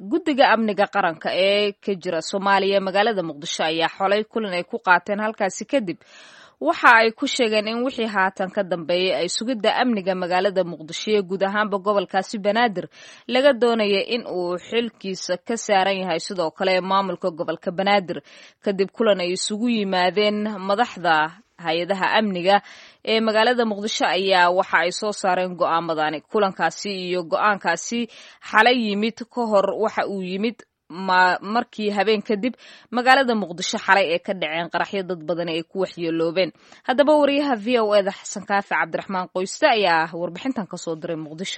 guddiga amniga qaranka ee ka jira soomaaliya magaalada muqdisho ayaa xolay kulan ay ku qaateen halkaasi kadib waxa ay ku sheegeen in wixii haatan ka dambeeyay ay sugidda amniga magaalada muqdisho iyo guud ahaanba gobolkaasi banaadir laga doonaya in uu xilkiisa ka saaran yahay sidoo kale maamulka gobolka banaadir kadib kulan ay isugu yimaadeen madaxda hay-adaha amniga ee magaalada muqdisho ayaa waxa ay soo saareen go'aamadani kulankaasi iyo go-aankaasi xalay yimid ka hor waxa uu yimid markii habeen kadib magaalada muqdisho xalay ee ka dhaceen qaraxyo dad badan ay ku waxyeeloobeen haddaba wariyaha v o eda xasan kaafi cabdiraxmaan qoyste ayaa warbixintan kasoo diray muqdisho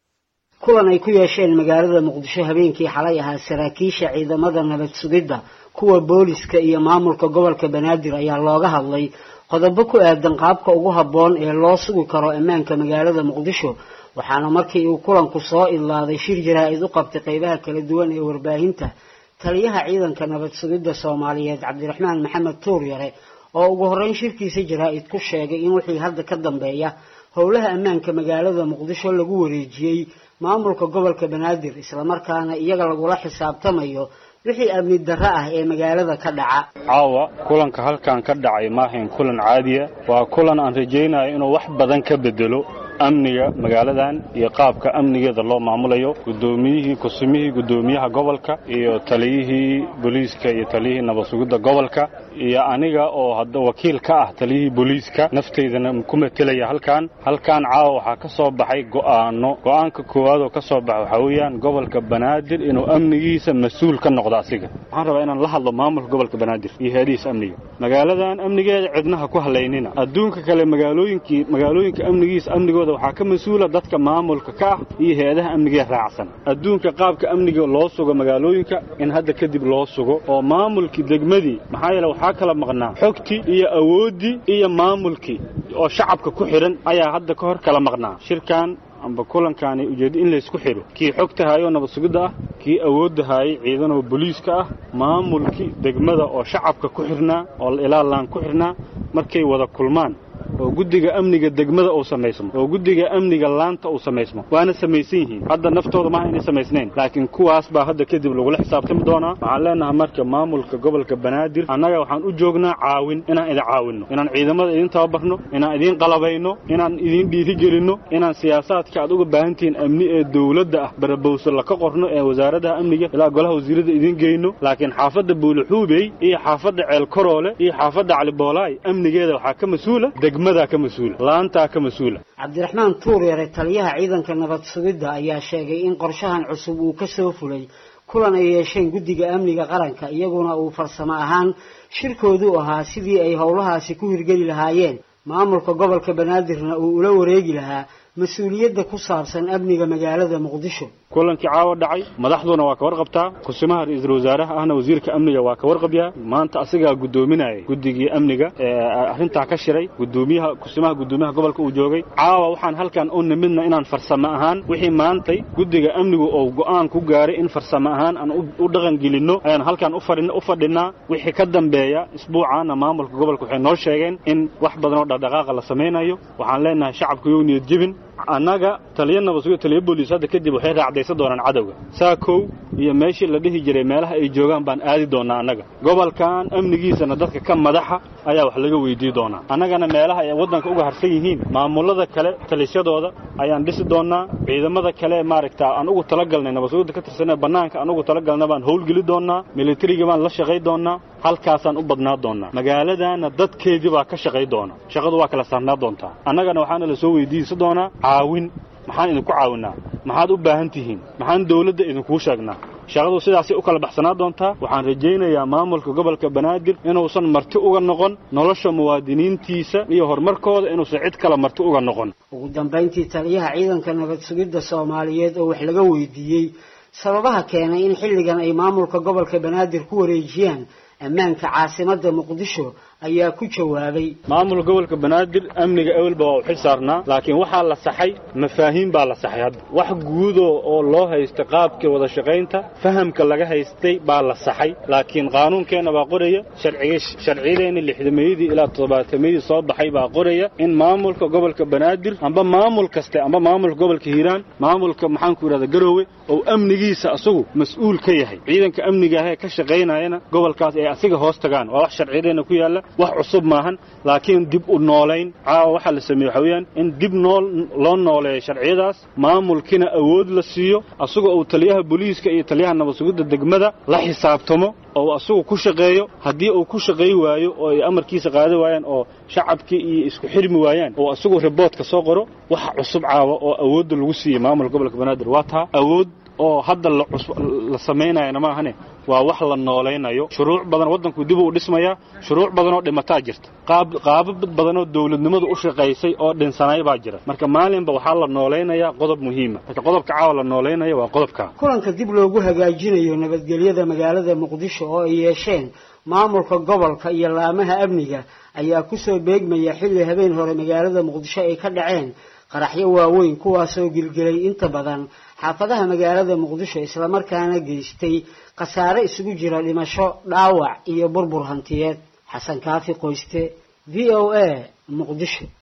kulan ay ku yeesheen magaalada muqdisho habeenkii xalay ahaa saraakiisha ciidamada nabad sugidda kuwa booliska iyo maamulka gobolka banaadir ayaa looga hadlay qodobo ku aadan qaabka ugu habboon ee loo sugi karo ammaanka magaalada muqdisho waxaana markii uu kulanku soo idlaaday shir jaraa-id u qabtay qeybaha kala duwan ee warbaahinta taliyaha ciidanka nabad sugidda soomaaliyeed cabdiraxmaan maxamed tuur yare oo ugu horreyn shirkiisa jaraa-id ku sheegay in wixii hadda ka dambeeya howlaha ammaanka magaalada muqdisho lagu wareejiyey maamulka gobolka banaadir islamarkaana iyaga lagula xisaabtamayo wixii amni darro ah ee magaalada ka dhaca caawa kulanka halkan ka dhacay maahayn kulan caadiya waa kulan aan rajaynayo inuu wax badan ka bedelo amniga magaaladan iyo qaabka amnigeeda loo maamulayo gudoomiyihii kusumihii gudoomiyaha gobolka iyo taliyihii booliiska iyo taliyihii nabad sugidda gobolka iyo aniga oo hadda wakiil ka ah taliyihii booliiska nafteydana ku matelaya halkan halkan caawa waxaa ka soo baxay go'aano go'aanka koowaad oo ka soo baxa waxaa weeyaan gobolka banaadir inuu amnigiisa mas-uul ka noqdo asiga waxaan rabaa inaan la hadlo maamulka gobolka banaadir iyo heedihiisa amniga magaaladan amnigeeda cidnaha ku halaynina adduunka kale magaalooyinkii magaalooyinka amnigiisa amnigooda waxaa ka mas-uula dadka maamulka ka ah iyo hay-adaha amnigee raacsan adduunka qaabka amniga loo sugo magaalooyinka in hadda kadib loo sugo oo maamulkii degmadii maxaa yeele waxaa kala maqnaa xogtii iyo awooddii iyo maamulkii oo shacabka ku xidhan ayaa hadda ka hor kala maqnaa shirkan amba kulankaani ujeeddo in laysku xidho kii xogta haayoo nabad sugidda ah kii awoodda haayay ciidanoo booliiska ah maamulkii degmada oo shacabka ku xidhnaa oo ilaalaan ku xidhnaa markay wada kulmaan oo guddiga amniga degmada uu samaysmo oo guddiga amniga laanta uu samaysmo waana samaysan yihiin hadda naftooda maaha inay samaysnayn laakiin kuwaas baa hadda kadib lagula xisaabtami doonaa waxaan leenahay marka maamulka gobolka banaadir annaga waxaan u joognaa caawin inaan idin caawinno inaan ciidamada idin tababarno inaan idiin qalabayno inaan idiin dhiirigelinno inaan siyaasaadka aad uga baahan tihiin amni ee dowladda ah barabowso laka qorno ee wasaaradaha amniga ilaa golaha wasiirada idiin geyno laakiin xaafadda buulixuubey iyo xaafadda ceelkaroole iyo xaafadda caliboolaay amnigeeda waxaa ka mas-uula degmadaa ka mas-uula laantaa ka mas-uula cabdiraxmaan tuur yare taliyaha ciidanka nabad sugidda ayaa sheegay in qorshahan cusub uu ka soo fulay kulan ay yeesheen guddiga amniga qaranka iyaguna uu farsamo ahaan shirkoodu ahaa sidii ay howlahaasi ku hirgeli lahaayeen maamulka gobolka banaadirna uu ula wareegi lahaa mas-uuliyadda ku saabsan amniga magaalada muqdisho kulankii caawa dhacay madaxduna waa ka warqabtaa kusimaha ra-iisul wasaaraha ahna wasiirka amniga waa ka warqabyaa maanta asigaa guddoominayay guddigii amniga ee arrintaa ka shiray gudoomiyaha kusimaha guddoomiyaha gobolka uu joogay caawa waxaan halkan u nimidna inaan farsamo ahaan wixii maantay guddiga amnigu oo go'aan ku gaaray in farsamo ahaan aan u dhaqan gelinno ayaan halkan u fadhinaa wixii ka dambeeya isbuucaana maamulka gobolka waxay noo sheegeen in wax badan oo dhaqdhaqaaqa la samaynayo waxaan leenahay shacabka yow niyad jebin annaga taliya nabadsugo taliya booliis hadda kadib waxay raacdaysan doonaan cadowga saakow iyo meeshii la dhihi jiray meelaha ay joogaan baan aadi doonaa annaga gobolkan amnigiisana dadka ka madaxa ayaa wax laga weydii doonaa annagana meelaha ay waddanka uga harsan yihiin maamulada kale talisyadooda ayaan dhisi doonaa ciidamada kale maaragta aan ugu talagalnay nabadsugida ka tirsanee bannaanka aan ugu talagalna baan howlgeli doonaa militariga baan la shaqay doonaa halkaasaan u badnaa doonaa magaaladana dadkeedii baa ka shaqay doona shaqadu waa kala saarnaa doontaa annagana waxaana la soo weydiinsan doonaa caawin maxaan idinku caawinaa maxaad u baahan tihiin maxaan dawladda idinkuu sheegnaa shaqadu sidaasay u kala baxsanaa doontaa waxaan rajaynayaa maamulka gobolka banaadir inuusan marti uga noqon nolosha muwaadiniintiisa iyo horumarkooda inuusan cid kale marti uga noqon ugu dambayntii taliyaha ciidanka nabad sugidda soomaaliyeed oo wax laga weydiiyey sababaha keenay in xilligan ay maamulka gobolka banaadir ku wareejiyaan ammaanka caasimadda muqdisho ayaa ku jawaabay maamulka gobolka banaadir amniga ewelba waa u xil saarnaa laakiin waxaa la saxay mafaahiim baa la saxay hadda wax guudo oo loo haystay qaabkii wada shaqaynta fahamka laga haystay baa la saxay laakiin qaanuunkeenna baa qoraya sharciyadeenna lixdameeyadii ilaa toddobaatameyadii soo baxay baa qoraya in maamulka gobolka banaadir amba maamul kaste amba maamulka gobolka hiiraan maamulka maxaanku yidhahda garoowe oo amnigiisa asagu mas-uul ka yahay ciidanka amniga ahee ka shaqaynayana gobolkaas ay asiga hoos tagaan waa wax sharciyadeenna ku yaalla wax cusub maahan laakiin dib u noolayn caawa waxaa la sameeye waxa weeyaan in dib nool loo nooleeyo sharciyadaas maamulkina awood la siiyo asagoo uu taliyaha booliiska iyo taliyaha nabad sugidda degmada la xisaabtamo oo asagu ku shaqeeyo haddii uu ku shaqay waayo oo ay amarkiisa qaada waayaan oo shacabkii iyo isku xirmi waayaan oo asagu riboodka soo qoro waxa cusub caawa oo awoodda lagu siiyey maamulka gobolka banaadir waa taa awood oo hadda la samaynayana maahane waa wax la noolaynayo shuruuc badan waddanku dib uu dhismayaa shuruuc badanoo dhimataa jirta qaabab badanoo dawladnimadu u shaqaysay oo dhinsanay baa jira marka maalinba waxaa la noolaynayaa qodob muhiima marka qodobka caawa la noolaynaya waa qodobka kulanka dib loogu hagaajinayo nabadgelyada magaalada muqdisho oo ay yeesheen maamulka gobolka iyo laamaha amniga ayaa kusoo beegmaya xilli habeen hore magaalada muqdisho ay ka dhaceen qaraxyo waaweyn kuwaasoo gilgilay inta badan xaafadaha magaalada muqdisho islamarkaana geystay khasaare isugu jira dhimasho dhaawac iyo burbur hantiyeed xasan kaafi qoyste v o a muqdisho